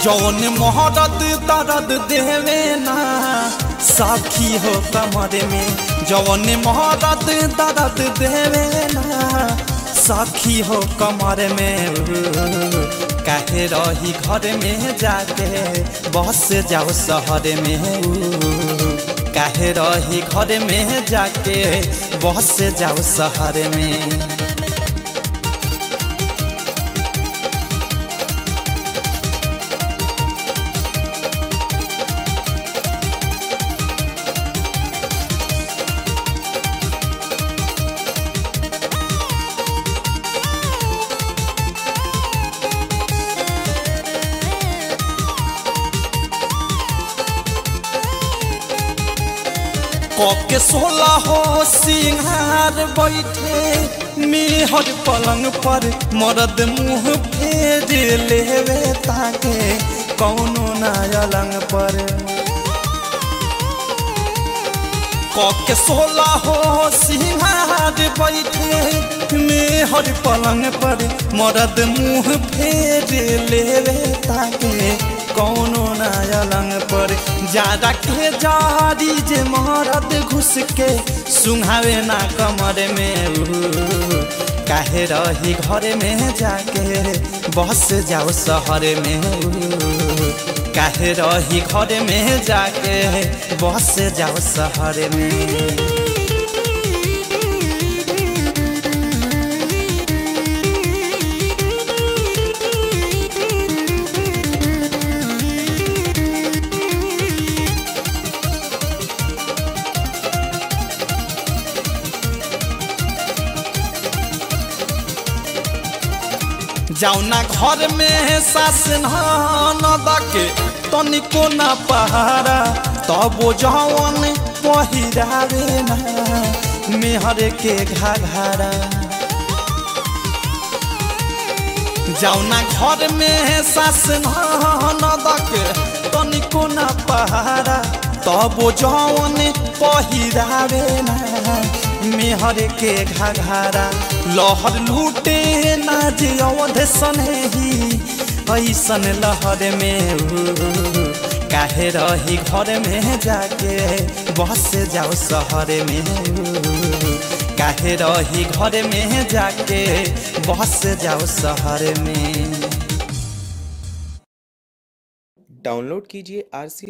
जौन मोहरत दर्द देवे ना साखी हो कमर में जौन मोहरत दर्द देवे ना साखी हो कमर में काहे रही घर में जाके बस जाओ शहर में काहे रही घर में जाके बस जाओ शहर में के सोला हो सिंहार बैठे मेहर पलंग पर मरद मुंह फेर लेवे ताके कौनो ना अलंग पर के सोला हो सिंहार बैठे मेहर पलंग पर मरद मुंह फेर लेवे ताके कौनो ना अलंग पर ज्यादा के जारी जे मरद घुस के सुहावे ना कमर में काहे रही घर में जाके बस जाओ शहर में काहे रही घर में जाके बस जाओ शहर में जाउना घर में सास न दके तनिको ना पहारा तब जवन पहिरावे ना मेहर के घाघारा जाउना घर में सास न दके तनिको ना पहारा तब जवन पहिरावे ना मेहर के घाघारा लहर लूटे ना जे अवध सनही ऐसन लहर में काहे रही घर में जाके बस जाओ शहर में काहे रही घर में जाके बस जाओ शहर में डाउनलोड कीजिए आर सी